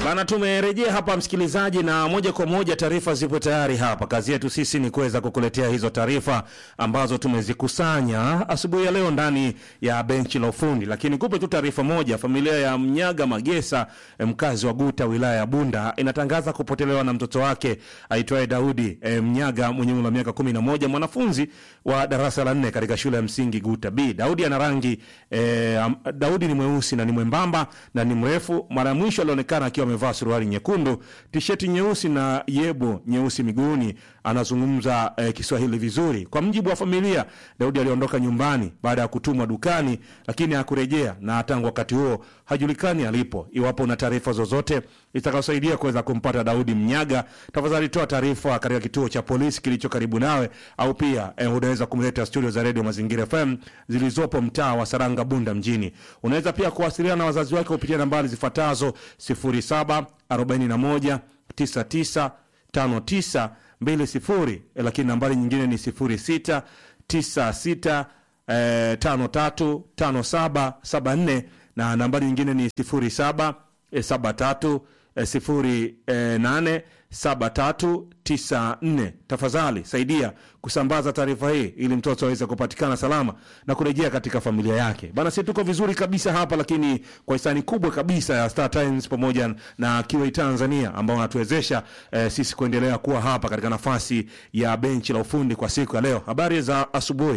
Bana, tumerejea hapa msikilizaji, na moja kwa moja taarifa zipo tayari hapa. Kazi yetu sisi ni kuweza kukuletea hizo taarifa ambazo tumezikusanya asubuhi ya leo ndani ya benchi la ufundi, lakini kupe tu taarifa moja. Familia ya Mnyaga Magesa, eh, mkazi wa Guta, wilaya ya Bunda, inatangaza kupotelewa na mtoto wake aitwaye Daudi eh, Mnyaga mwenye umri wa miaka kumi na moja, mwanafunzi wa darasa la nne katika shule ya msingi Guta B. Daudi ana rangi eh, am- Daudi ni mweusi na ni mwembamba na ni mrefu. Mara ya mwisho alionekana akiwa amevaa suruali nyekundu, tisheti nyeusi na yebo nyeusi miguuni. Anazungumza eh, Kiswahili vizuri. Kwa mjibu wa familia, Daudi aliondoka nyumbani baada ya kutumwa dukani, lakini hakurejea na tangu wakati huo hajulikani alipo. Iwapo una taarifa zozote itakayosaidia kuweza kumpata Daudi Mnyaga, tafadhali toa taarifa katika kituo cha polisi kilicho karibu nawe, au pia eh, unaweza kumleta studio za redio Mazingira FM zilizopo mtaa wa Saranga, Bunda mjini. Unaweza pia kuwasiliana na wazazi wake kupitia nambari zifuatazo 07 41 99 59 20, lakini nambari nyingine ni 06 96 eh, 53 57 74 na nambari nyingine ni 07 eh, 73 eh, sifuri eh, nane saba tatu tisa nne. Tafadhali saidia kusambaza taarifa hii ili mtoto aweze kupatikana salama na kurejea katika familia yake. Bana, si tuko vizuri kabisa hapa, lakini kwa hisani kubwa kabisa ya Star Times pamoja na Kiwei Tanzania ambao wanatuwezesha eh, sisi kuendelea kuwa hapa katika nafasi ya benchi la ufundi kwa siku ya leo. Habari za asubuhi.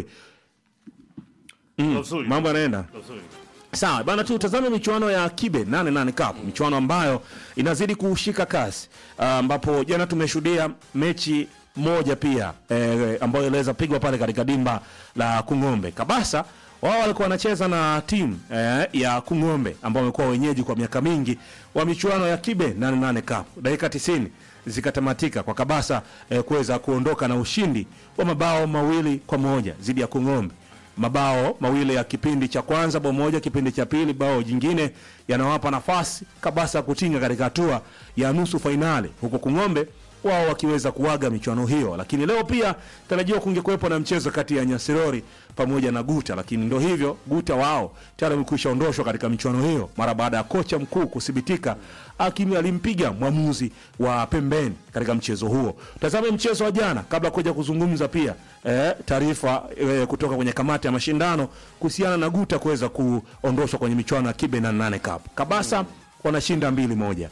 Nzuri. Mambo yanaenda Nzuri. Sawa bana, tutazame michuano ya Kibe 88 Cup, michuano ambayo inazidi kushika kasi, ah, ambapo jana tumeshuhudia mechi moja pia eh, ambayo iliweza pigwa pale katika dimba la Kung'ombe. Kabasa wao walikuwa wanacheza na timu eh, ya Kung'ombe ambao wamekuwa wenyeji kwa miaka mingi wa michuano ya Kibe 88 Cup. Dakika 90 zikatamatika kwa Kabasa eh, kuweza kuondoka na ushindi wa mabao mawili kwa moja dhidi ya Kung'ombe mabao mawili ya kipindi cha kwanza bao moja, kipindi cha pili bao jingine, yanawapa nafasi Kabasa kutinga katika hatua ya nusu fainali, huku Kung'ombe wao wakiweza kuaga michuano hiyo. Lakini leo pia tarajiwa kungekuwepo na mchezo kati ya Nyasirori pamoja na Guta, lakini ndo hivyo, Guta wao tayari wamekwisha ondoshwa katika michuano hiyo mara baada ya kocha mkuu kuthibitika akimi alimpiga mwamuzi wa pembeni katika mchezo huo. Tazame mchezo wa jana kabla kuja kuzungumza pia eh, taarifa eh, kutoka kwenye kamati ya mashindano kuhusiana na Guta kuweza kuondoshwa kwenye michuano ya Kibe na nane Cup. Kabasa wanashinda mbili moja.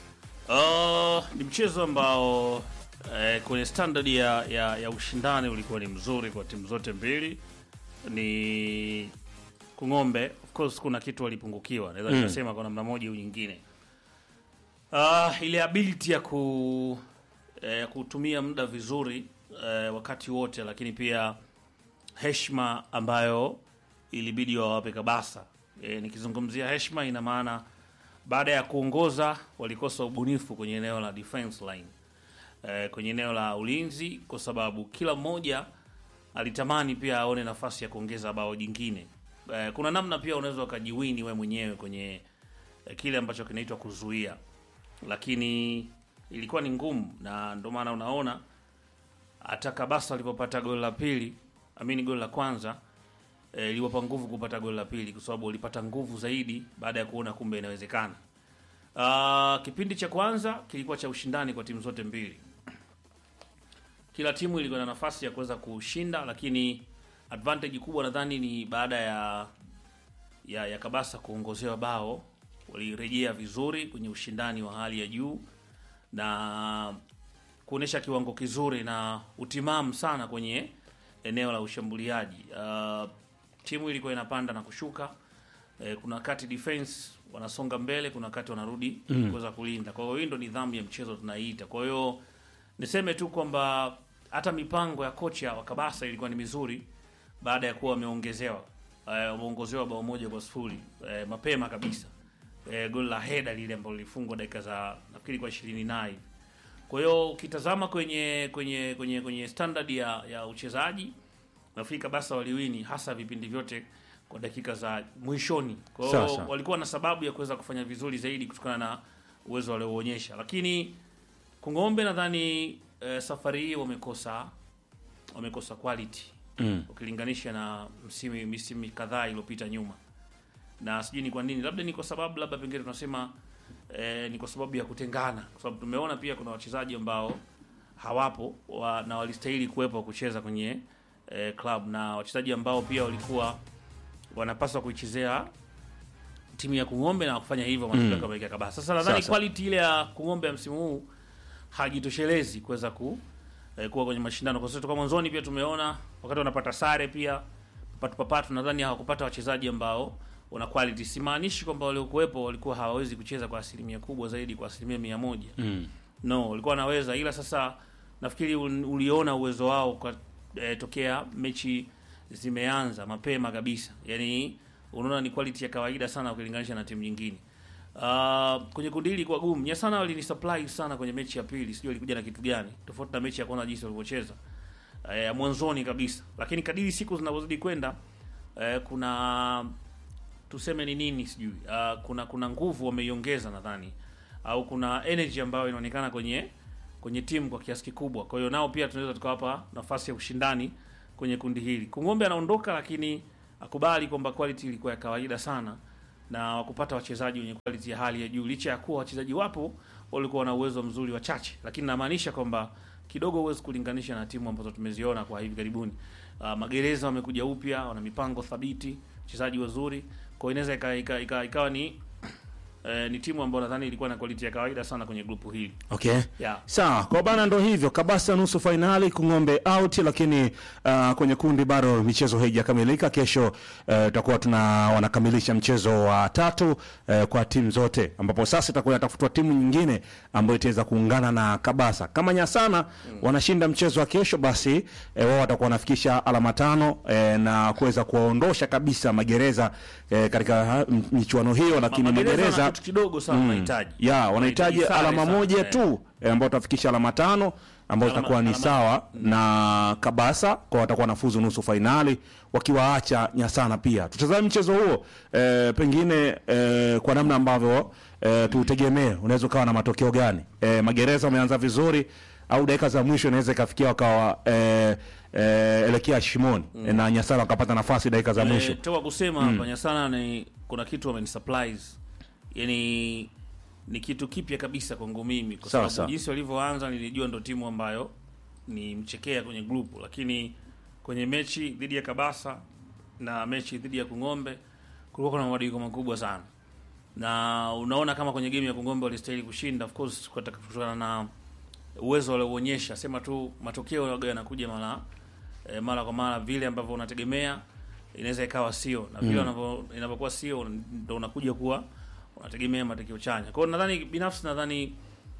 Uh, ni mchezo ambao eh, kwenye standard ya, ya, ya ushindani ulikuwa ni mzuri kwa timu zote mbili. Ni Kung'ombe, of course, kuna kitu walipungukiwa, naweza nikasema kwa namna moja au nyingine. Uh, ile ability ya ku eh, kutumia muda vizuri eh, wakati wote, lakini pia heshima ambayo ilibidi wawape Kabasa. E, nikizungumzia heshima ina maana baada ya kuongoza walikosa ubunifu kwenye eneo la defense line, e, kwenye eneo la ulinzi, kwa sababu kila mmoja alitamani pia aone nafasi ya kuongeza bao jingine. E, kuna namna pia unaweza ukajiwini we mwenyewe kwenye e, kile ambacho kinaitwa kuzuia, lakini ilikuwa ni ngumu, na ndio maana unaona hata Kabasa alipopata goli la pili, amini goli la kwanza eh, iliwapa nguvu kupata goli la pili, kwa sababu walipata nguvu zaidi baada ya kuona kumbe inawezekana. Uh, kipindi cha kwanza kilikuwa cha ushindani kwa timu zote mbili, kila timu ilikuwa na nafasi ya kuweza kushinda, lakini advantage kubwa nadhani ni baada ya ya, ya Kabasa kuongozewa bao, walirejea vizuri kwenye ushindani wa hali ya juu na kuonyesha kiwango kizuri na utimamu sana kwenye eneo la ushambuliaji. Uh, timu ilikuwa inapanda na kushuka. Eh, kuna wakati defense wanasonga mbele, kuna wakati wanarudi kuweza kulinda. Kwa hiyo hii ndo nidhamu ya mchezo tunaiita. Kwa hiyo niseme tu kwamba hata mipango ya kocha wa Kabasa ilikuwa ni mizuri baada ya kuwa wameongezewa eh, wameongozewa bao moja kwa sifuri eh, mapema kabisa eh, goli la heda lile ambalo lilifungwa dakika za nafikiri kwa ishirini na hivi. Kwa hiyo ukitazama kwenye kwenye kwenye kwenye standard ya, ya uchezaji nafikiri Kabasa waliwini hasa vipindi vyote kwa dakika za mwishoni. Kwa hiyo Sasa. walikuwa na sababu ya kuweza kufanya vizuri zaidi kutokana na uwezo walioonyesha, lakini Kung'ombe nadhani eh, safari hii wamekosa wamekosa quality Mm. ukilinganisha na msimu misimu kadhaa iliyopita nyuma, na sijui ni kwa nini, labda ni kwa sababu labda pengine tunasema eh, ni kwa sababu ya kutengana, kwa sababu tumeona pia kuna wachezaji ambao hawapo wa, na walistahili kuwepo kucheza kwenye eh, club na wachezaji ambao pia walikuwa wanapaswa kuichezea timu ya Kung'ombe na kufanya hivyo matokeo kama mm. kabisa. Sasa nadhani Sasa. quality ile ya Kung'ombe ya msimu huu hajitoshelezi kuweza ku eh, kuwa kwenye mashindano kwa sababu toka mwanzoni pia tumeona wakati wanapata sare pia papatu papatu, nadhani hawakupata wachezaji ambao wana quality. Simaanishi kwamba waliokuwepo walikuwa hawawezi kucheza kwa asilimia kubwa zaidi, kwa asilimia mia moja Mm. no, walikuwa wanaweza, ila sasa nafikiri ul- uliona uwezo wao kwa eh, tokea mechi zimeanza mapema kabisa, yani unaona ni quality ya kawaida sana ukilinganisha na timu nyingine. Uh, kwenye kundi hili kwa gumu Nyasana walini supply sana kwenye mechi ya pili, sijui walikuja na kitu gani tofauti na mechi ya kwanza jinsi walivyocheza eh, ya mwanzoni kabisa, lakini kadiri siku zinavyozidi kwenda eh, kuna tuseme ni nini sijui uh, kuna kuna nguvu wameiongeza nadhani au kuna energy ambayo inaonekana kwenye kwenye timu kwa kiasi kikubwa. Kwa hiyo nao pia tunaweza tukawapa nafasi ya ushindani kwenye kundi hili. Kung'ombe anaondoka, lakini akubali kwamba quality ilikuwa ya kawaida sana na wakupata wachezaji wenye quality ya hali ya juu, licha ya kuwa wachezaji wapo walikuwa na uwezo mzuri wachache, lakini namaanisha kwamba kidogo huwezi kulinganisha na timu ambazo tumeziona kwa hivi karibuni. Uh, Magereza wamekuja upya, wana mipango thabiti, wachezaji wazuri, kwa hiyo inaweza ika- ika- ika- ikawa ni eh, ni timu ambayo nadhani ilikuwa na quality ya kawaida sana kwenye grupu hili Okay. yeah. Sawa, kwa bana ndo hivyo. Kabasa nusu fainali, Kung'ombe out, lakini uh, kwenye kundi bado michezo haijakamilika. Kesho uh, tutakuwa tuna wanakamilisha mchezo wa tatu uh, kwa timu zote, ambapo sasa itakuwa inatafutwa timu nyingine ambayo itaweza kuungana na Kabasa. Kama Nyasana wanashinda mchezo wa kesho, basi eh, wao watakuwa wanafikisha alama tano eh, na kuweza kuwaondosha kabisa Magereza eh, katika ha- m- michuano hiyo, lakini Magereza wana Magereza kitu kidogo sana wanahitaji ya wanahitaji sare alama sana, moja eh. tu eh, ambao utafikisha alama tano ambao Alama- zitakuwa ni alama- sawa na Kabasa kwa watakuwa nafuzu nusu fainali wakiwaacha Nyasana pia. Tutazame mchezo huo eh, pengine eh, kwa namna ambavyo eh, tutegemee unaweza ukawa na matokeo gani? Eh, Magereza wameanza vizuri au dakika za mwisho inaweza ikafikia wakawa eh, eh, elekea shimoni eh, na Nyasana wakapata nafasi dakika za mwisho. Eh, toka kusema hapa Nyasana ni kuna kitu wameni supplies, yani ni kitu kipya kabisa kwangu mimi, kwa Sawa, sababu sawa. jinsi walivyoanza nilijua ndo timu ambayo ni mchekea kwenye grupu, lakini kwenye mechi dhidi ya Kabasa na mechi dhidi ya Kung'ombe kulikuwa kuna mabadiliko makubwa sana, na unaona kama kwenye game ya Kung'ombe walistahili kushinda, of course kwa- kutokana na uwezo walioonyesha, sema tu matokeo yaga yanakuja mara e, mara kwa mara vile ambavyo unategemea inaweza ikawa sio na vile unavyo inavyokuwa sio ndo unakuja kuwa unategemea matokeo chanya. Kwa hiyo nadhani binafsi nadhani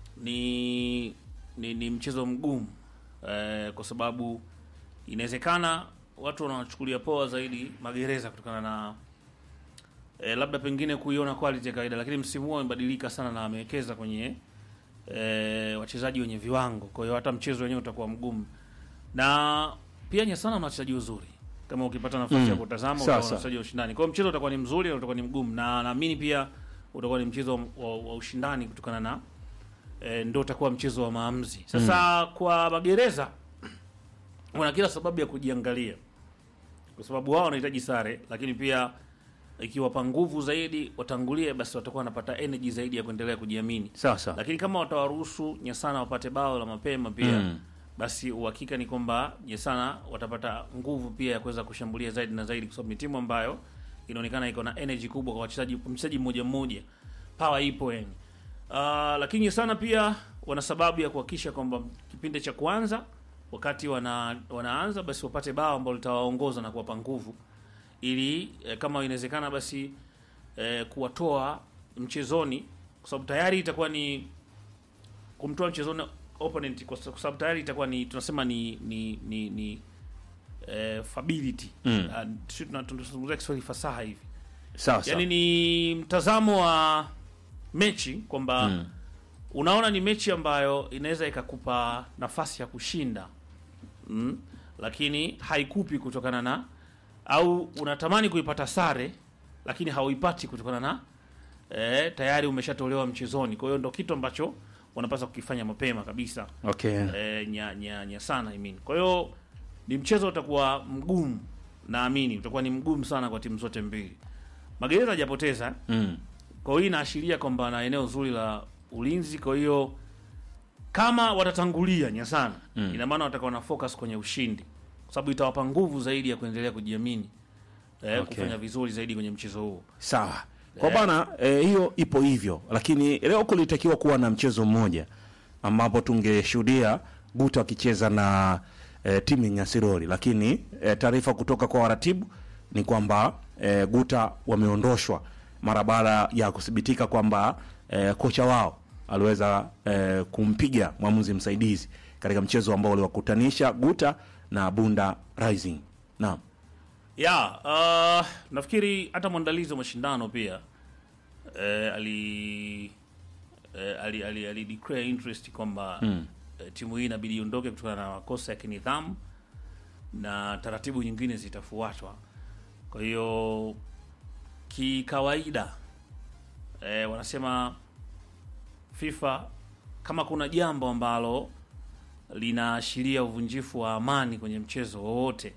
ni ni, ni mchezo mgumu e, kwa sababu inawezekana watu wanachukulia poa zaidi Magereza kutokana na e, labda pengine kuiona quality ya kawaida, lakini msimu huu amebadilika sana na amewekeza kwenye e, wachezaji wenye viwango. Kwa hiyo hata mchezo wenyewe utakuwa mgumu, na pia Nyasana na wachezaji wazuri kama ukipata nafasi Mm. ya kutazama Sawa, utaona sawa. wachezaji wa ushindani. Kwa hiyo mchezo utakuwa ni mzuri na utakuwa ni mgumu, na naamini pia utakuwa ni mchezo wa, wa ushindani kutokana na e, ndio utakuwa mchezo wa maamuzi. Sasa kwa Magereza wana kila sababu ya kujiangalia, kwa sababu wao wanahitaji sare, lakini pia ikiwapa nguvu zaidi watangulie, basi watakuwa wanapata energy zaidi ya kuendelea kujiamini Sawa sawa. lakini kama watawaruhusu Nyasana wapate bao la mapema pia Mm. basi uhakika ni kwamba Nyasana watapata nguvu pia ya kuweza kushambulia zaidi na zaidi, kwa sababu ni timu ambayo inaonekana iko na energy kubwa kwa wachezaji, mchezaji mmoja mmoja, power ipo yani. Uh, lakini Nyasana pia wana sababu ya kuhakikisha kwamba kipindi cha kwanza wakati wana, wanaanza basi wapate bao ambalo litawaongoza na kuwapa nguvu ili eh, kama inawezekana basi eh, kuwatoa mchezoni, kwa sababu tayari itakuwa ni kumtoa mchezoni opponent, kwa kwa sababu tayari itakuwa ni tunasema ni ni ni, ni eh, fability Mm. Ah, sisi tuna- tunazungumzia Kiswahili fasaha hivi, Sawa sawa. yaani ni mtazamo wa mechi kwamba Mm. unaona ni mechi ambayo inaweza ikakupa nafasi ya kushinda mm, lakini haikupi kutokana na au unatamani kuipata sare lakini hauipati kutokana na eh, tayari umeshatolewa mchezoni. Kwa hiyo ndo kitu ambacho wanapaswa kukifanya mapema kabisa Okay. eh, nya, nya, nya sana I mean. Kwa hiyo ni mchezo utakuwa mgumu, naamini utakuwa ni mgumu sana kwa timu zote mbili. Magereza hajapoteza Mm. Kwa hiyo hii inaashiria kwamba na eneo zuri la ulinzi. Kwa hiyo kama watatangulia Nyasana, Mm. ina maana watakuwa na focus kwenye ushindi, kwa sababu itawapa nguvu zaidi ya kuendelea kujiamini eh, Okay. kufanya vizuri zaidi kwenye mchezo huu. Sawa kwa Eh. bana eh, hiyo ipo hivyo, lakini leo kulitakiwa kuwa na mchezo mmoja ambapo tungeshuhudia Guta wakicheza na eh, timu ya Nyasirori, lakini eh, taarifa kutoka kwa waratibu ni kwamba eh, Guta wameondoshwa mara baada ya kuthibitika kwamba eh, kocha wao aliweza eh, kumpiga mwamuzi msaidizi katika mchezo ambao uliwakutanisha Guta na Bunda Rising. Naam. ya uh, nafikiri hata mwandalizi wa mashindano pia eh, ali eh, ali, ali, ali declare interest kwamba Mm. eh, timu hii inabidi iondoke kutokana na makosa ya kinidhamu na taratibu nyingine zitafuatwa. Kwa hiyo kikawaida, eh, wanasema FIFA kama kuna jambo ambalo linaashiria uvunjifu wa amani kwenye mchezo wowote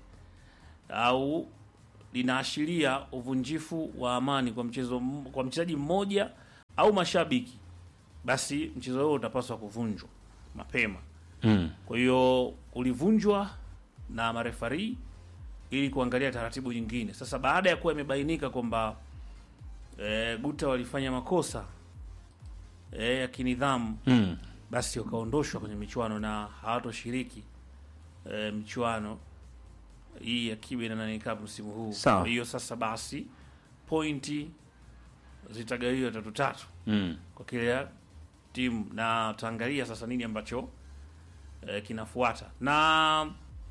au linaashiria uvunjifu wa amani kwa mchezo m- kwa mchezaji mmoja au mashabiki, basi mchezo huo utapaswa kuvunjwa mapema. Mm. Kwa hiyo ulivunjwa na marefari ili kuangalia taratibu nyingine. Sasa baada ya kuwa imebainika kwamba e, Guta walifanya makosa e, ya kinidhamu, Mm. basi wakaondoshwa kwenye michuano na hawatoshiriki e, michuano hii ya Kibe na Nane Cup msimu huu. Sawa. Kwa hiyo sasa basi pointi zitagawiwa tatu tatu Mm. kwa kila timu na tutaangalia sasa nini ambacho eh, kinafuata na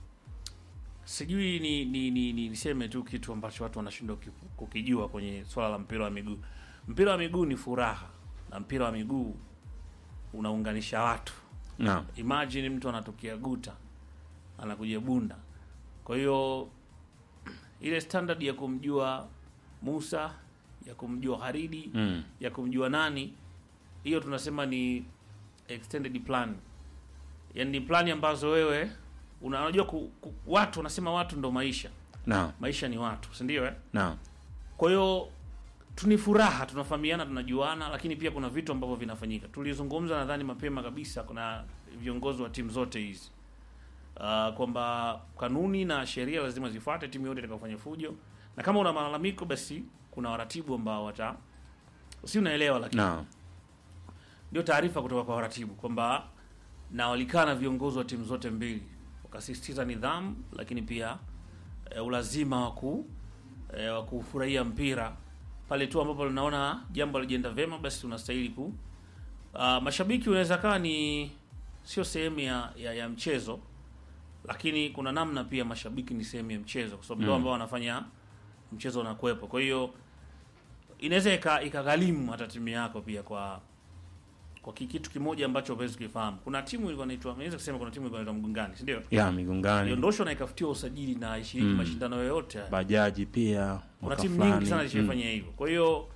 sijui ni, ni, ni, ni niseme tu kitu ambacho watu wanashindwa ki- kukijua kwenye swala la mpira wa miguu. Mpira wa miguu ni furaha na mpira wa miguu unaunganisha watu. Naam. Imagine mtu anatokea Guta anakuja Bunda, kwa hiyo ile standard ya kumjua Musa, ya kumjua Haridi Mm. ya kumjua nani, hiyo tunasema ni extended plan, yaani ni plani ambazo wewe una- unajua ku, ku, watu wanasema watu ndo maisha, Naam. maisha ni watu, si ndio? Eh, Naam. kwa hiyo tu ni furaha, tunafahamiana, tunajuana, lakini pia kuna vitu ambavyo vinafanyika. Tulizungumza nadhani mapema kabisa, kuna viongozi wa timu zote hizi uh, kwamba kanuni na sheria lazima zifuate timu yote itakayofanya fujo, na kama una malalamiko, basi kuna waratibu ambao wata si unaelewa, lakini Naam. ndio taarifa kutoka kwa waratibu kwamba na walikaa na viongozi wa timu zote mbili wakasisitiza nidhamu, lakini pia e, ulazima wa ku e, wa kufurahia mpira pale tu ambapo linaona jambo alijienda vyema, basi unastahili ku uh, mashabiki unaweza kaa ni sio sehemu ya, ya, ya mchezo, lakini kuna namna pia mashabiki ni sehemu ya mchezo, kwa sababu ndio Mm. ambao wanafanya mchezo unakuwepo. Kwa hiyo inaweza ika- ikagharimu hata timu yako pia kwa kwa ki- kitu kimoja ambacho huwezi kufahamu. Kuna timu ilikuwa inaitwa naweza kusema kuna timu ilikuwa inaitwa Mgungani, si ndio? Ya migongani. Iliondoshwa na ikafutiwa usajili na ishiriki Mm. mashindano yoyote. haya. Bajaji pia. Kuna mwaka timu fulani. nyingi sana Mm. zilifanya hivyo. Kwa hiyo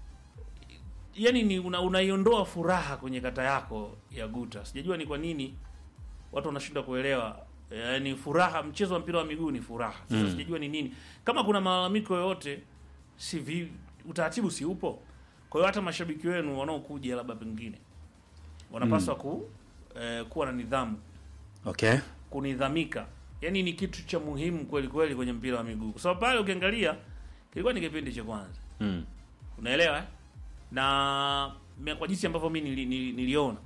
yani ni una, unaiondoa furaha kwenye kata yako ya Guta. Sijajua ni kwa nini watu wanashindwa kuelewa. Yaani furaha, mchezo wa mpira wa miguu ni furaha. Sasa Mm. sijajua ni nini. Kama kuna malalamiko yoyote, si vi, utaratibu si upo. Kwa hiyo hata mashabiki wenu wanaokuja labda pengine wanapaswa ku eh, kuwa na nidhamu, Okay. kunidhamika. Yaani ni kitu cha muhimu kweli kweli kwenye mpira wa miguu. Kwa sababu pale ukiangalia kilikuwa ni kipindi cha kwanza. Mm. Unaelewa? eh? Na me- kwa jinsi ambavyo mimi nili, nili, niliona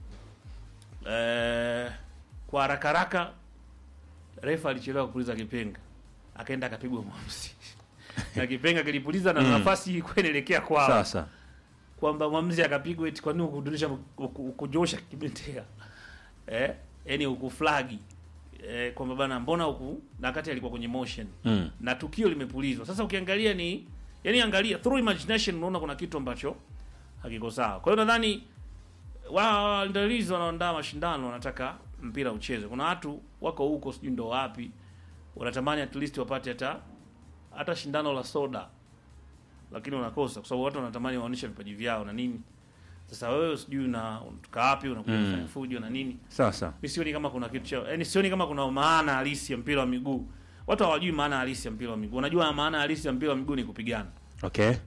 eh, kwa haraka haraka refa alichelewa kupuliza kipenga, akaenda akapigwa mwamuzi na kipenga kilipuliza na Mm. nafasi ilikuwa inaelekea kwao, Sasa. kwamba mwamuzi akapigwa eti kwa nini ukudunisha ukujosha kibendera eh, yani ukuflagi eh, kwamba bana, mbona huku na wakati alikuwa kwenye motion Mm. na tukio limepulizwa. Sasa ukiangalia ni yani, angalia through imagination, unaona kuna kitu ambacho hakiko sawa. Kwa hiyo nadhani waandalizi wanaoandaa mashindano wanataka mpira ucheze. Kuna watu wako huko sijui ndo wapi, wanatamani at least wapate hata hata shindano la soda, lakini wanakosa kwa sababu watu wanatamani waonyeshe vipaji vyao na nini. Sasa wewe sijui na unatoka wapi, unakuja Mm. kufanya fujo na nini Sasa. mi sioni kama kuna kitu cha yani, sioni kama kuna maana halisi ya mpira wa miguu. Watu hawajui maana halisi ya mpira wa miguu. Wanajua maana halisi ya mpira wa miguu ni kupigana. Okay.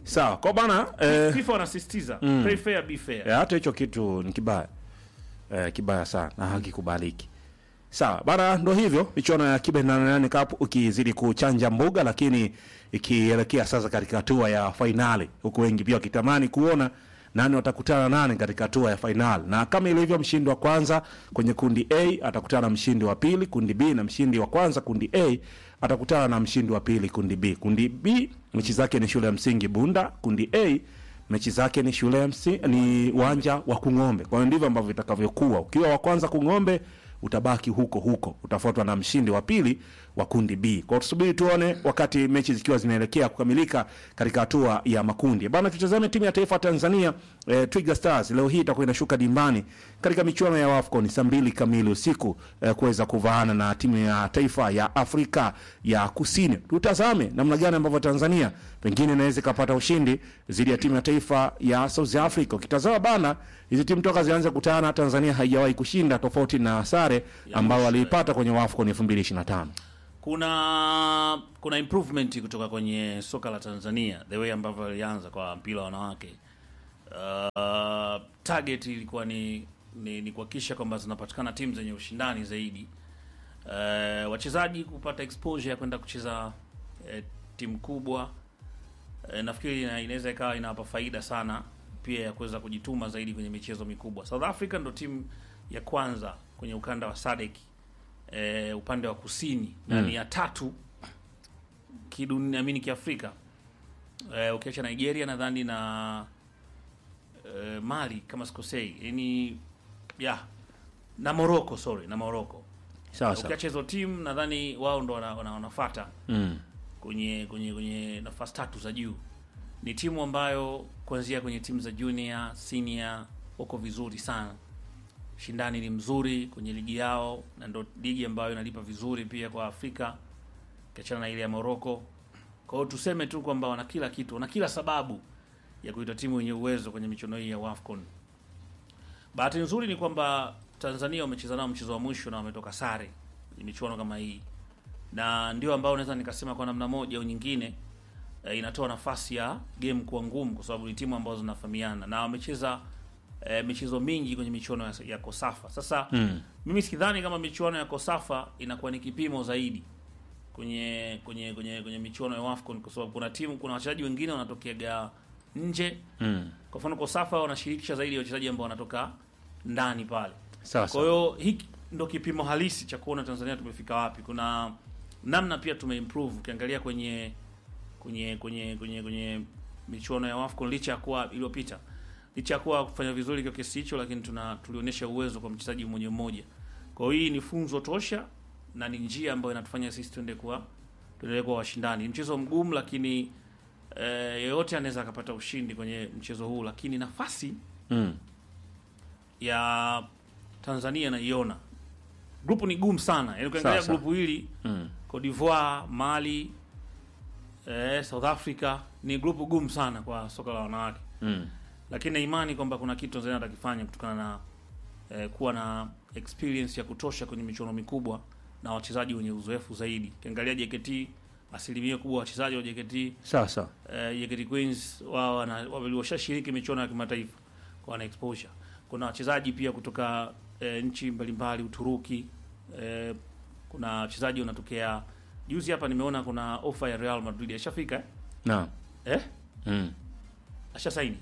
sawa kwa bana eh, FIFA wanasisitiza play fair be fair. Eh, hata hicho kitu ni kibaya eh, kibaya sana na hakikubaliki sawa bana ndo hivyo michuano ya kibe 88 cup ukizidi kuchanja mbuga lakini ikielekea sasa katika hatua ya fainali huku wengi pia wakitamani kuona nani watakutana nani katika hatua ya fainali na kama ilivyo mshindi wa kwanza kwenye kundi a atakutana na mshindi wa pili kundi b na mshindi wa kwanza kundi a atakutana na mshindi wa pili kundi b kundi b mechi zake ni shule ya msingi bunda kundi a mechi zake ni shule ya msi, ni uwanja wa Kung'ombe. Kwa hiyo ndivyo ambavyo itakavyokuwa. Ukiwa wa kwanza Kung'ombe utabaki huko huko, utafuatwa na mshindi wa pili wa kundi B. Kwa hiyo tusubiri tuone wakati mechi zikiwa zinaelekea kukamilika katika hatua ya makundi. Bana, tutazame timu ya taifa ya Tanzania eh, Twiga Stars leo hii itakuwa inashuka dimbani katika michuano ya AFCON saa mbili kamili usiku eh, kuweza kuvaana na timu ya taifa ya Afrika ya Kusini. Tutazame namna gani ambavyo Tanzania pengine inaweza ikapata ushindi dhidi ya timu ya taifa ya South Africa. Ukitazama bana, hizi timu toka zianze kutana, Tanzania haijawahi kushinda, tofauti na sare ambao waliipata kwenye AFCON 2025. kuna kuna improvement kutoka kwenye soka la Tanzania the way ambavyo alianza kwa mpira wa wanawake. Uh, target ilikuwa ni ni, ni kuhakikisha kwamba zinapatikana timu zenye ushindani zaidi. Uh, wachezaji kupata exposure ya kwenda kucheza uh, timu kubwa uh, nafikiri ina- inaweza ikawa inawapa faida sana pia ya kuweza kujituma zaidi kwenye michezo mikubwa. South Africa ndo timu ya kwanza kwenye ukanda wa SADC eh, upande wa kusini na ni ya tatu kidunia amini kiafrika eh, ukiacha Nigeria nadhani na eh, Mali kama sikosei, yani ya na Morocco, sorry, na Morocco. Sawa sawa. Ukiacha hizo timu nadhani wao ndo wana, wana, wanafuata Mm. kwenye kwenye kwenye nafasi tatu za juu. Ni timu ambayo kuanzia kwenye timu za junior, senior wako vizuri sana. Shindani ni mzuri kwenye ligi yao, na ndo ligi ambayo inalipa vizuri pia kwa Afrika, ukiachana na ile ya Morocco. Kwa hiyo tuseme tu kwamba wana kila kitu, wana kila sababu ya kuita timu yenye uwezo kwenye michuano hii ya WAFCON. Bahati nzuri ni kwamba Tanzania wamecheza nao mchezo wa mwisho na wametoka sare kwenye michuano kama hii na ndio ambao naweza nikasema kwa namna moja au nyingine e, inatoa nafasi ya game kuwa ngumu kwa sababu ni timu ambazo zinafahamiana na wamecheza e, michezo mingi kwenye michuano ya, ya Kosafa. Sasa Mm. mimi sikidhani kama michuano ya Kosafa inakuwa ni kipimo zaidi kwenye kwenye kwenye kwenye michuano ya WAFCON kwa sababu kuna timu kuna wachezaji wengine wanatokeaga nje. Mm. Kwa mfano Kosafa wanashirikisha zaidi ya wachezaji ambao wanatoka ndani pale. Sawa Kwa sawa. hiyo hiki ndo kipimo halisi cha kuona Tanzania tumefika wapi. Kuna namna pia tumeimprove ukiangalia kwenye kwenye kwenye kwenye kwenye michuano ya AFCON licha ya kuwa iliyopita, licha ya kuwa kufanya vizuri kwa kiasi hicho, lakini tuna tulionyesha uwezo kwa mchezaji mmoja mmoja. Kwa hiyo hii ni funzo tosha na ni njia ambayo inatufanya sisi tuende kuwa tuendelee kuwa washindani. Ni mchezo mgumu, lakini eh, yeyote anaweza akapata ushindi kwenye mchezo huu, lakini nafasi Mm. ya Tanzania naiona. Grupu ni gumu sana, yaani ukiangalia Sawa, sawa. grupu hili Mm. Cote d'Ivoire, Mali, eh, South Africa ni grupu gumu sana kwa soka la wanawake, Mm. lakini na imani kwamba kuna kitu Tanzania atakifanya kutokana na eh, kuwa na experience ya kutosha kwenye michuano mikubwa na wachezaji wenye uzoefu zaidi. Ukiangalia JKT, asilimia kubwa wachezaji wa JKT Sawa sawa. eh, JKT Queens wao wana- wame- washashiriki michuano ya kimataifa kwa wana exposure. Kuna wachezaji pia kutoka eh, nchi mbalimbali Uturuki, eh, kuna wachezaji wanatokea. Juzi hapa nimeona kuna ofa ya Real Madrid ashafika eh? Naam. eh? Mm. asha saini.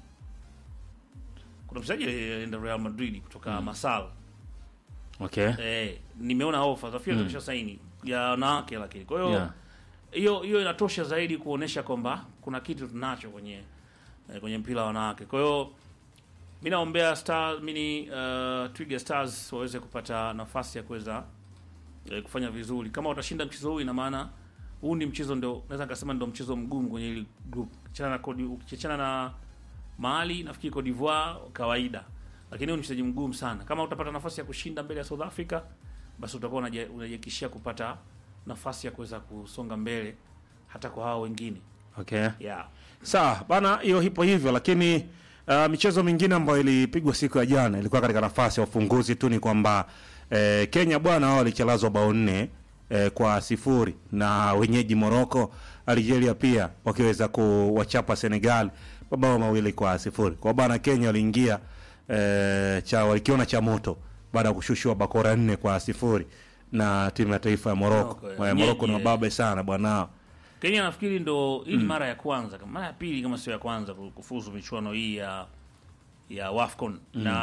Kuna mchezaji alienda Real Madrid kutoka Masal Okay. eh, nimeona ofa za field Mm. asha saini ya wanawake, lakini kwa hiyo Yeah. hiyo hiyo inatosha zaidi kuonesha kwamba kuna kitu tunacho kwenye eh, kwenye mpira wa wanawake. Kwa hiyo mi naombea Star mini uh, Twiga Stars waweze kupata nafasi ya kuweza eh, kufanya vizuri. Kama watashinda mchezo huu, ina maana huu ni mchezo ndio naweza nikasema ndio mchezo mgumu kwenye hili group. Ukiachana na Cote- ukiachana na Mali, nafikiri Cote d'Ivoire kawaida, lakini huu ni mchezaji mgumu sana. Kama utapata nafasi ya kushinda mbele ya South Africa, basi utakuwa unaji- unajiakishia kupata nafasi ya kuweza kusonga mbele hata kwa hao wengine Okay. yeah. Sawa bana, hiyo ipo hivyo, lakini uh, michezo mingine ambayo ilipigwa siku ya jana ilikuwa katika nafasi ya ufunguzi tu, ni kwamba eh, Kenya bwana wao walichalazwa bao nne eh, kwa sifuri na wenyeji Morocco. Algeria pia wakiweza kuwachapa Senegal mabao mawili kwa sifuri. Kwa bana Kenya waliingia eh, cha walikiona cha moto baada ya kushushwa bakora nne kwa sifuri na timu ya taifa ya Morocco. Morocco, Eh, Morocco ni wenyeji, mababe sana bwana. Kenya nafikiri ndo hii ni mara ya kwanza, kama mara ya pili kama sio ya kwanza ku- kufuzu michuano hii ya ya WAFCON na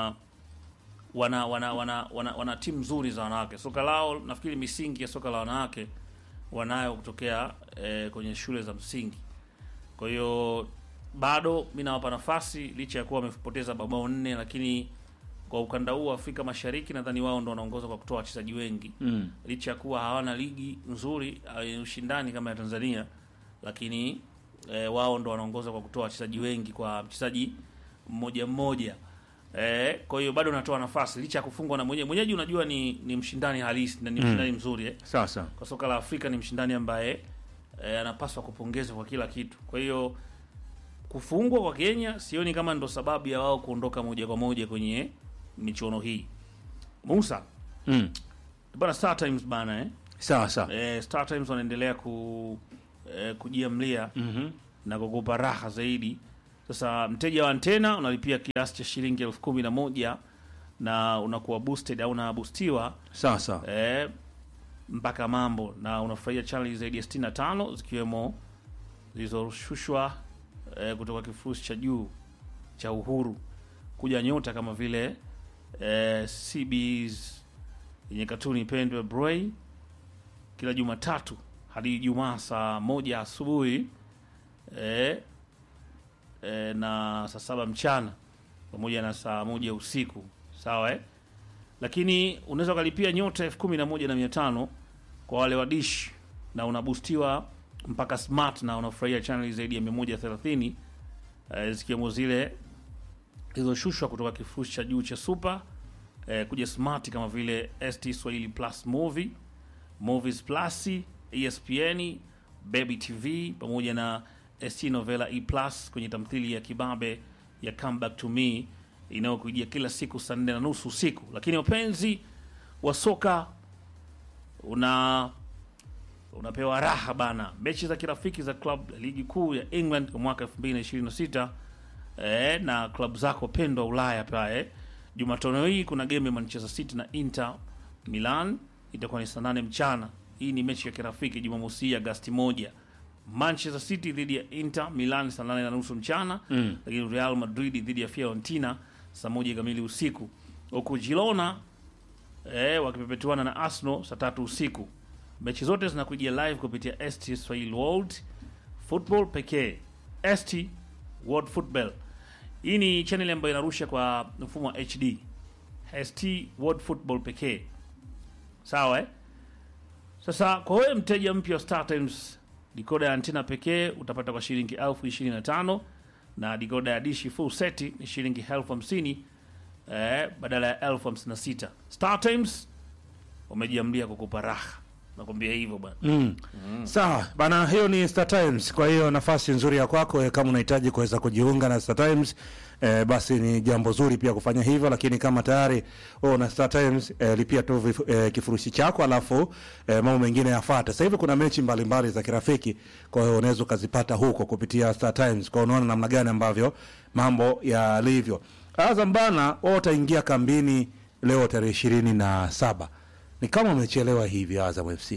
wana wana wana, wana, wana timu nzuri za wanawake. Soka lao nafikiri misingi ya soka la wanawake wanayo kutokea eh, kwenye shule za msingi. Kwa hiyo bado mi nawapa nafasi licha ya kuwa wamepoteza mabao nne, lakini kwa ukanda huu wa Afrika Mashariki nadhani wao ndo wanaongoza kwa kutoa wachezaji wengi Mm. licha ya kuwa hawana ligi nzuri au yenye ushindani kama ya Tanzania, lakini e, wao ndo wanaongoza kwa kutoa wachezaji wengi kwa mchezaji mmoja mmoja. E, kwa hiyo bado natoa nafasi licha ya kufungwa na mwenyeji. Mwenyeji unajua ni, ni mshindani halisi na ni mshindani mzuri eh. Sasa Kwa soka la Afrika ni mshindani ambaye e, anapaswa kupongezwa kwa kila kitu. Kwa hiyo kufungwa kwa Kenya sioni kama ndo sababu ya wao kuondoka moja kwa moja kwenye michuano hii. Musa mm. bana, Star Times bana eh. sawa sawa. Eh, Star Times wanaendelea ku eh, kujiamlia Mhm. na kukupa raha zaidi. Sasa mteja wa antena unalipia kiasi cha shilingi elfu kumi na moja na unakuwa boosted au unabustiwa Sawa sawa. eh, mpaka mambo na unafurahia channel zaidi ya 65 zikiwemo zilizoshushwa eh, kutoka kifurushi cha juu cha Uhuru kuja nyota kama vile eh, CBs yenye katuni pendwa Bray kila Jumatatu hadi Ijumaa saa moja asubuhi eh, eh, na saa saba mchana pamoja na saa moja usiku sawa eh? Lakini unaweza ukalipia nyota elfu kumi na moja na mia tano kwa wale wa dish na unabustiwa mpaka smart na unafurahia channel zaidi ya 130 eh, zikiwemo zile zilizoshushwa kutoka kifurushi cha juu cha super eh, kuja smart kama vile ST Swahili Plus Movie, Movies Plus, ESPN, Baby TV pamoja na ST Novela E Plus kwenye tamthili ya kibabe ya Come Back to Me inayokujia kila siku saa nne na nusu usiku. Lakini wapenzi wa soka una unapewa raha bana, mechi za kirafiki za club ya ligi kuu ya England kwa mwaka 2026 eh, na klabu zako pendwa Ulaya pale. Jumatano hii kuna game ya Manchester City na Inter Milan itakuwa ni saa nane mchana. Hii ni mechi ya kirafiki Jumamosi hii Agasti moja. Manchester City dhidi ya Inter Milan saa nane na nusu mchana Mm. lakini Real Madrid dhidi ya Fiorentina saa moja kamili usiku, huku Girona eh, wakipepetuana na Arsenal saa tatu usiku. Mechi zote zinakujia live kupitia ST Swahili World Football pekee. ST World Football, hii ni channel ambayo inarusha kwa mfumo wa HD. ST World Football pekee, sawa eh? Sasa kwa wewe mteja mpya wa Star Times, dikoda ya antena pekee utapata kwa shilingi elfu ishirini na tano na dikoda ya dishi full set ni shilingi elfu hamsini eh, badala ya elfu hamsini na sita. Star Times wamejiamlia kukupa raha, nakwambia hivyo bwana. Mm. Sawa bana, hiyo ni Star Times. Kwa hiyo nafasi nzuri ya kwako eh, kama unahitaji kuweza kujiunga na Star Times eh, basi ni jambo zuri pia kufanya hivyo, lakini kama tayari wewe una Star Times eh, lipia tu vif- eh, kifurushi chako, alafu eh, mambo mengine yafuate. Sasa hivi kuna mechi mbalimbali za kirafiki, kwa hiyo unaweza ukazipata huko kupitia Star Times. Kwa hiyo unaona namna gani ambavyo mambo yalivyo. Azam bana, wao wataingia kambini leo tarehe ishirini na saba. Ni kama umechelewa hivi Azam FC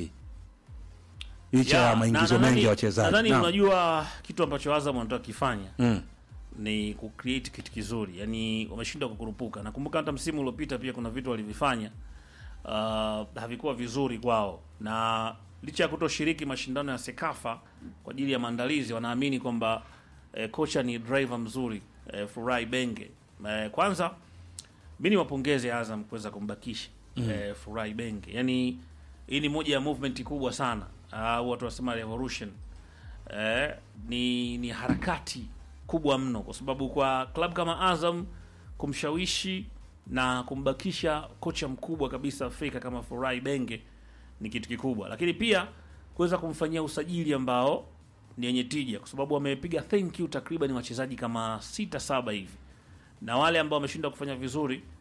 licha ya Ya, maingizo na- mengi nadhani- ya wachezaji. Nadhani Naam. unajua kitu ambacho Azam wanataka kifanya Mm. ni kucreate kitu kizuri, yani wameshindwa kukurupuka. Nakumbuka hata msimu uliopita pia kuna vitu walivifanya uh, havikuwa vizuri kwao, na licha ya kutoshiriki mashindano ya Sekafa kwa ajili ya maandalizi, wanaamini kwamba eh, kocha ni driver mzuri eh, Furai Benge. Eh, kwanza mi ni wapongeze Azam kuweza kumbakisha eh, Furai Benge, yani hii ni moja ya movement kubwa sana au watu wasema revolution eh, ni ni harakati kubwa mno, kwa sababu kwa klabu kama Azam kumshawishi na kumbakisha kocha mkubwa kabisa Afrika kama Furai Benge ni kitu kikubwa, lakini pia kuweza kumfanyia usajili ambao ni yenye tija, kwa sababu wamepiga thank you takriban wachezaji kama sita saba hivi, na wale ambao wameshindwa kufanya vizuri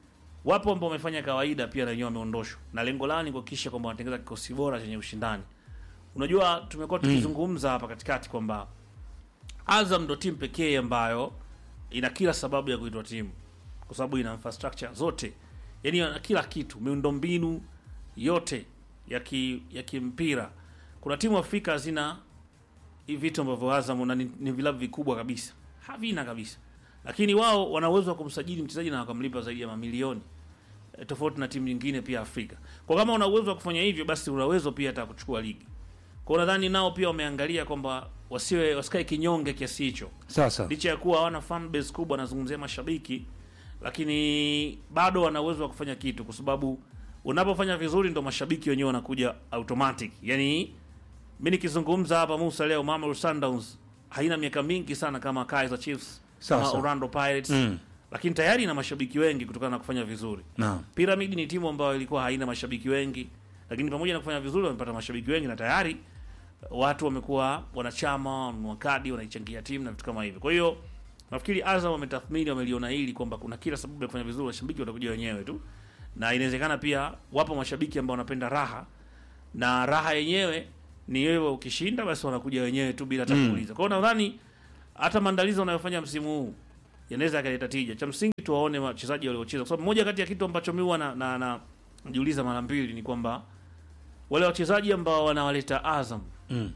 wapo ambao wamefanya kawaida pia na wenyewe wameondoshwa, na lengo lao ni kuhakikisha kwamba wanatengeneza kikosi bora chenye ushindani. Unajua, tumekuwa tukizungumza hapa katikati kwamba Azam ndo timu pekee ambayo ina kila sababu ya kuitwa timu, kwa sababu ina infrastructure zote, yani ina kila kitu, miundombinu yote ya ki, ya kimpira. Kuna timu Afrika hazina hivi vitu ambavyo Azam na ni, ni vilabu vikubwa kabisa havina kabisa, lakini wao wana uwezo wa kumsajili mchezaji na wakamlipa zaidi ya mamilioni e, tofauti na timu nyingine pia Afrika. Kwa kama una uwezo wa kufanya hivyo, basi una uwezo pia hata kuchukua ligi. Kwa nadhani nao pia wameangalia kwamba wasiwe wasikae kinyonge kiasi hicho, Sasa licha ya kuwa hawana fan base kubwa, nazungumzia mashabiki, lakini bado wana uwezo wa kufanya kitu, kwa sababu unapofanya vizuri ndo mashabiki wenyewe wanakuja automatic. Yani mi nikizungumza hapa Musa leo, Mamelodi Sundowns haina miaka mingi sana kama Kaizer Chiefs Sawa, kama sawa. Orlando Pirates Mm. lakini tayari ina mashabiki wengi kutokana na kufanya vizuri. naam, Pyramid ni timu ambayo ilikuwa haina mashabiki wengi, lakini pamoja na kufanya vizuri wamepata mashabiki wengi na tayari watu wamekuwa wanachama, wanunua kadi, wanaichangia timu na vitu kama hivyo. Kwa hiyo nafikiri Azam wametathmini, wameliona hili kwamba kuna kila sababu ya kufanya vizuri, mashabiki watakuja wenyewe tu, na inawezekana pia wapo mashabiki ambao wanapenda raha, na raha yenyewe ni wewe ukishinda, basi wanakuja wenyewe tu bila hata Mm. kuuliza. Kwa hiyo nadhani hata maandalizi wanayofanya msimu huu yanaweza yakaleta tija. Cha msingi tuwaone wachezaji waliocheza, kwa sababu moja kati ya kitu ambacho mimi huwa na, na, na najiuliza mara mbili ni kwamba wale wachezaji ambao wanawaleta Azam Mm.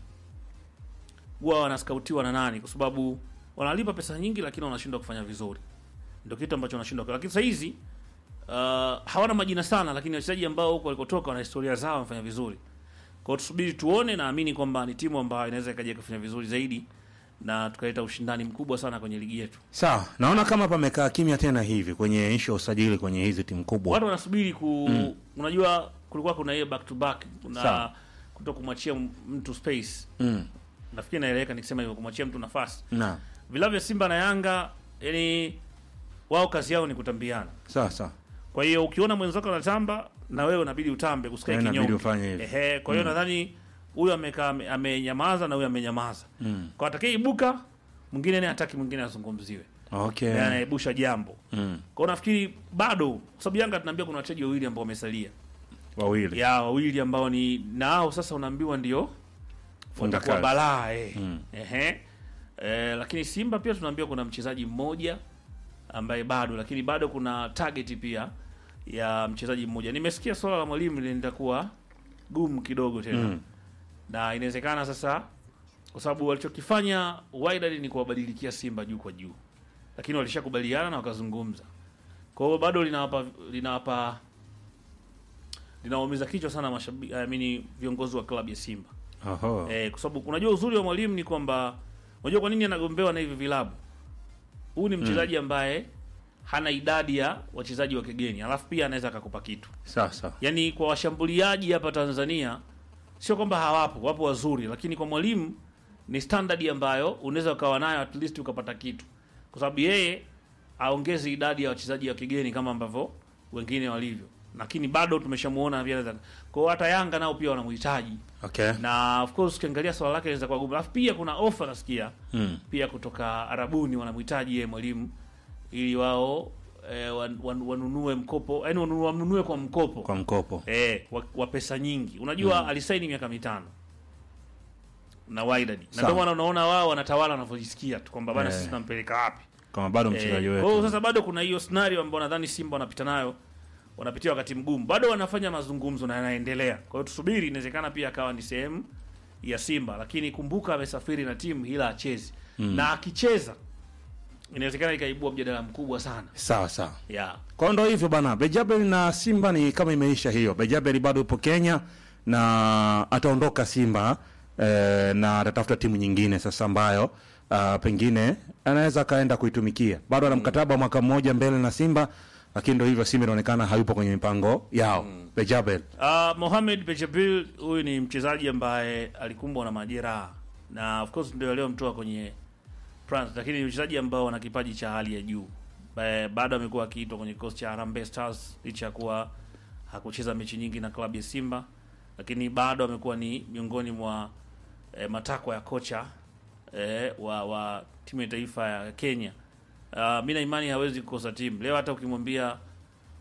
huwa wanaskautiwa na nani? Kwa sababu wanalipa pesa nyingi, lakini wanashindwa kufanya vizuri, ndio kitu ambacho wanashindwa. Lakini sasa hizi uh, hawana majina sana, lakini wachezaji ambao huko walikotoka wana historia zao, wamefanya vizuri. Kwa hiyo tusubiri tuone, naamini kwamba ni timu ambayo inaweza ikaja kufanya vizuri zaidi na tukaleta ushindani mkubwa sana kwenye ligi yetu. sawa. Naona kama pamekaa kimya tena hivi kwenye ishu ya usajili kwenye hizi timu kubwa. watu wanasubiri ku unajua kulikuwa kuna hiyo back to back na Sawa. kuto kumwachia m- mtu space Mm. nafikiri naeleweka nikisema hivyo kumwachia mtu nafasi Naam, vilabu vya simba na yanga yani wao kazi yao ni kutambiana sawa sawa. kwa hiyo ukiona mwenzako anatamba na wewe unabidi utambe usikae Na inabidi kinyonge ufanye hivyo. ehe kwa hiyo nadhani huyu amekaa ame- amenyamaza na huyu amenyamaza Mm. kwa atakayeibuka mwingine naye hataki mwingine azungumziwe Okay. yeah. anaebusha jambo Mm. kwa hiyo nafikiri bado kwa sababu yanga tunaambia kuna wachezaji wawili ambao wamesalia Wawili. ya wawili ambao ni nao sasa unaambiwa ndio Funga watakuwa kazi. balaa eh. Mm. Ehe. Eh, lakini Simba pia tunaambiwa kuna mchezaji mmoja ambaye bado, lakini bado kuna target pia ya mchezaji mmoja. Nimesikia swala la mwalimu linaenda kuwa gumu kidogo tena Mm. na inawezekana sasa, kwa sababu walichokifanya Wydad ni kuwabadilikia Simba juu kwa juu, lakini walishakubaliana na wakazungumza. Kwa hiyo bado linawapa linawapa linawaumiza kichwa sana mashabiki, I mean viongozi wa klabu ya Simba Oho. eh, kwa sababu unajua uzuri wa mwalimu ni kwamba unajua kwa nini anagombewa na hivi vilabu. Huyu ni mchezaji ambaye hana idadi ya wachezaji wa kigeni, alafu pia anaweza akakupa kitu Sawa sawa. yaani kwa washambuliaji hapa Tanzania sio kwamba hawapo, wapo wazuri, lakini kwa mwalimu ni standard ambayo unaweza ukawa nayo at least ukapata kitu, kwa sababu yeye aongezi idadi ya wachezaji wa kigeni kama ambavyo wengine walivyo, lakini bado tumeshamuona pia anaweza. Kwa hiyo hata Yanga nao pia wanamhitaji, Okay. na of course ukiangalia swala lake linaweza kuwa gumu, alafu pia kuna ofa nasikia Mm. pia kutoka Arabuni wanamhitaji yeye mwalimu ili wao eh, wan, wan, wanunue mkopo, yani wanunue, wanunue kwa mkopo Kwa mkopo. eh, wa, wa pesa nyingi. Unajua alisaini miaka mitano na Wydad, na Sawa. ndio maana unaona wao wanatawala wanavyojisikia tu kwamba bana Eh. sisi tunampeleka wapi. Kama bado Eh, mchezaji Kwa hiyo wetu. sasa bado kuna hiyo scenario ambayo nadhani Simba wanapita nayo, wanapitia wakati mgumu, bado wanafanya mazungumzo na yanaendelea. Kwa hiyo tusubiri, inawezekana pia akawa ni sehemu ya Simba, lakini kumbuka amesafiri na timu ila achezi na akicheza inawezekana ikaibua mjadala mkubwa sana Sawa sawa. yeah. Kwa hiyo ndo hivyo bana, Bejabel na Simba ni kama imeisha hiyo. Bejabel bado yupo Kenya na ataondoka Simba eh, na atatafuta timu nyingine sasa ambayo uh, pengine anaweza akaenda kuitumikia. Bado ana mkataba wa mwaka mmoja mbele na Simba, lakini ndo hivyo, Simba inaonekana hayupo kwenye mipango yao. Bejabel Uh, Mohamed Bejabil huyu ni mchezaji ambaye alikumbwa na majeraha na of course ndio aliyomtoa kwenye France, lakini ni mchezaji ambao ana kipaji cha hali ya juu. Ba- Bado amekuwa akiitwa kwenye kikosi cha Harambee Stars licha ya kuwa hakucheza mechi nyingi na klabu ya Simba, lakini bado amekuwa ni miongoni mwa eh, matakwa ya kocha eh, wa, wa timu ya taifa ya Kenya. Uh, mi na imani hawezi kukosa timu leo. Hata ukimwambia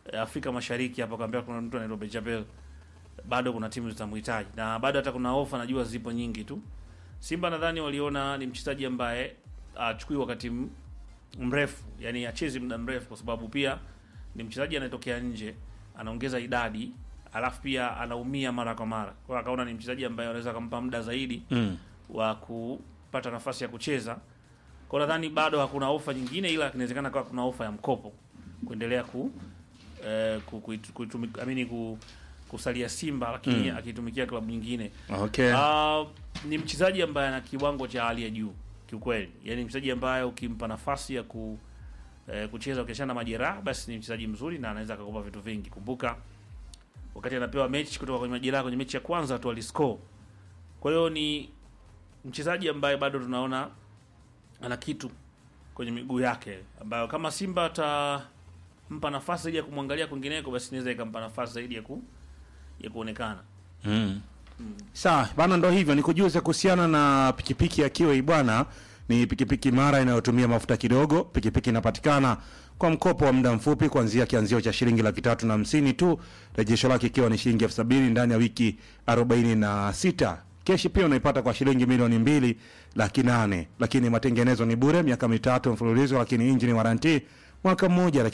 eh, Afrika Mashariki hapa kaambia kuna mtu anaitwa Benjabel bado kuna timu zitamhitaji na bado hata kuna ofa najua zipo nyingi tu. Simba nadhani waliona ni mchezaji ambaye achukui wakati m- mrefu, yani achezi muda mrefu, kwa sababu pia ni mchezaji anayetokea nje, anaongeza idadi, alafu pia anaumia mara kwa mara. Kwa hiyo akaona ni mchezaji ambaye anaweza kumpa muda zaidi Mm. wa kupata nafasi ya kucheza. Kwa nadhani bado hakuna ofa nyingine, ila inawezekana kawa kuna ofa ya mkopo kuendelea ku eh, ku, ku, ku, amini ku, kusalia Simba lakini akitumikia klabu nyingine. Okay. Ah, ni mchezaji ambaye ana kiwango cha hali ya juu kiukweli, yaani mchezaji ambaye ukimpa nafasi ya ku eh, kucheza ukiachana na majeraha, basi ni mchezaji mzuri na anaweza akakupa vitu vingi. Kumbuka wakati anapewa mechi kutoka kwenye majeraha kwenye mechi ya kwanza tu aliscore. Kwa hiyo ni mchezaji ambaye bado tunaona ana kitu kwenye miguu yake, ambayo kama Simba atampa nafasi zaidi ya kumwangalia kwingineko, basi inaweza ikampa nafasi zaidi ya ku ya kuonekana. Mm. Sawa bana, ndo hivyo nikujuze kuhusiana na pikipiki ya Kiwi bwana. Ni pikipiki mara inayotumia mafuta kidogo. Pikipiki inapatikana kwa mkopo wa muda mfupi kuanzia kianzio cha shilingi laki tatu na hamsini tu, rejesho lake ikiwa ni shilingi elfu sabini ndani ya wiki arobaini na sita. Keshi pia unaipata kwa shilingi milioni mbili laki nane, lakini matengenezo ni bure miaka mitatu mfululizo, lakini injini waranti mwaka mmoja, lakini